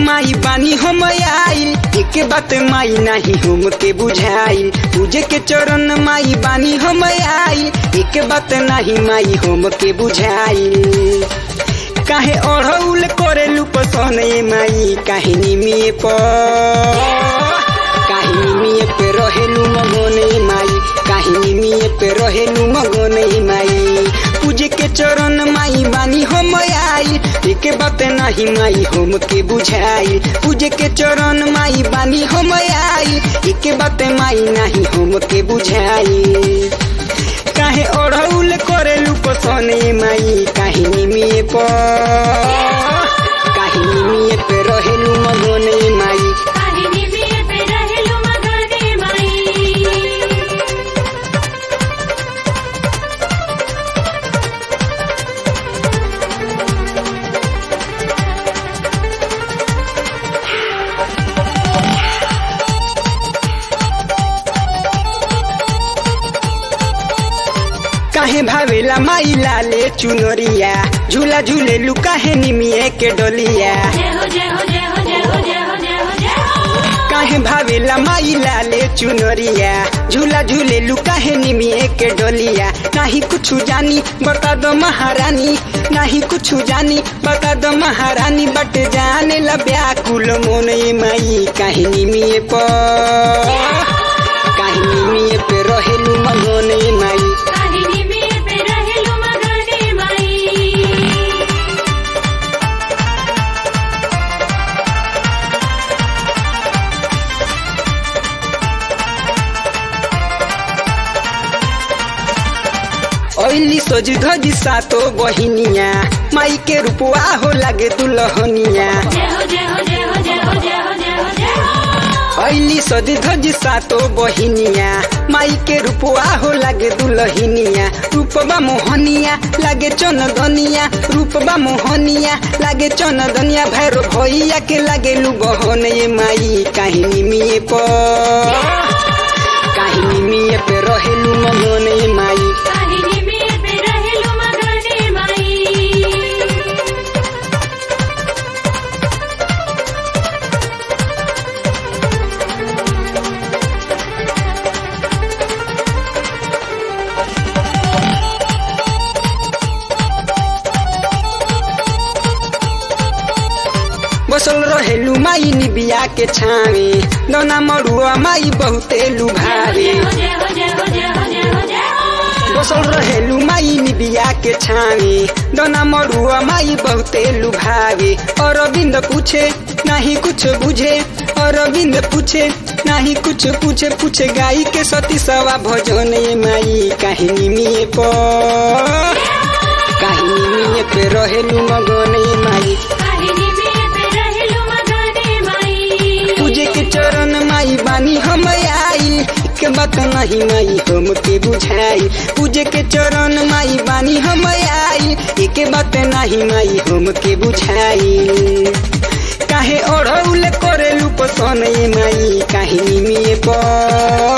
माई बानी हम आइल एक बात माई नहीं हम के बुझाइल पूजे के चरण माई बानी हम आइल एक बात नहीं माई हम के बुझाइल काहे ओढ़ौल करेलू पसने माई काहे निमिए पर काहे निमिए पे रहेलू मगोने माई काहे निमिए पे रहेलू मगोने माई पूजे के चरण माई बानी हम आई एक बात नहीं माई हम के बुझाई पूजे के चरण माई बानी हम आई एक बात माई नहीं हम के बुझाई काहे ओढ़ौल करेलू पसने माई काहे निमिए पर काहे निमिए पे रहेलू मगोने माई काहिनी में पे रहेलु मगने माई काहे भावेला माई लाले चुनरिया झूला झूले लू काहे निमिए के डोलिया जय हो जय हो जय हो जय हो जय हो जय हो जय हो काहे भावेला माई लाले चुनरिया झूला झूले लू काहे निमिए के डोलिया नाही कुछ जानी बता दो महारानी नाही कुछ जानी बता दो महारानी बट जाने ला व्याकुल मोने माई काहे निमिए पर काहे निमिए पे रहेलू मनोने माई काहिनी में पे रहेलु मगने माई ओइली सोज धज सातो बहिनिया माई के रूपवा हो लागे दुल्हनिया जय हो जय हो जय हो जय हो जय हो जय हो जय हो ओइली सोज धज सातो बहिनिया माई के रूपवा हो लागे दुल्हनिया रूपबा मोहनिया लागे चनदनिया रूपबा मोहनिया लागे चनदनिया भैरो भैया के लागे लू बहने माई काहिनी मिए पर काहिनी मिए पे रहेलू मनोने माई काहिनी में पे रहेलु मगने माई बसल रहेलू माई निबिया के छावे दौना मरुआ माई बहुते लुभावे जय हो जय हो जय हो जय हो जय हो जय हो बसल रहेलू माई निबिया के छावे दौना मरुआ माई बहुते लुभावे अरविंद पूछे नहीं कुछ बुझे अरविंद पूछे नहीं कुछ पूछे पूछे गाई के सती सवा भजन माई काहिनी मिए पर काहिनी मिए पे रहेलू मगने माई काहिनी में पे रहेलु मगने माई पूजे के चरण माई बानी हम आई के बात नहीं माई हम के बुझाई पूजे के चरण माई बानी हम आई एक बात नहीं माई हम के बुझाई काहे ओढ़ौल करेलू पसने माई काहे निमिए पर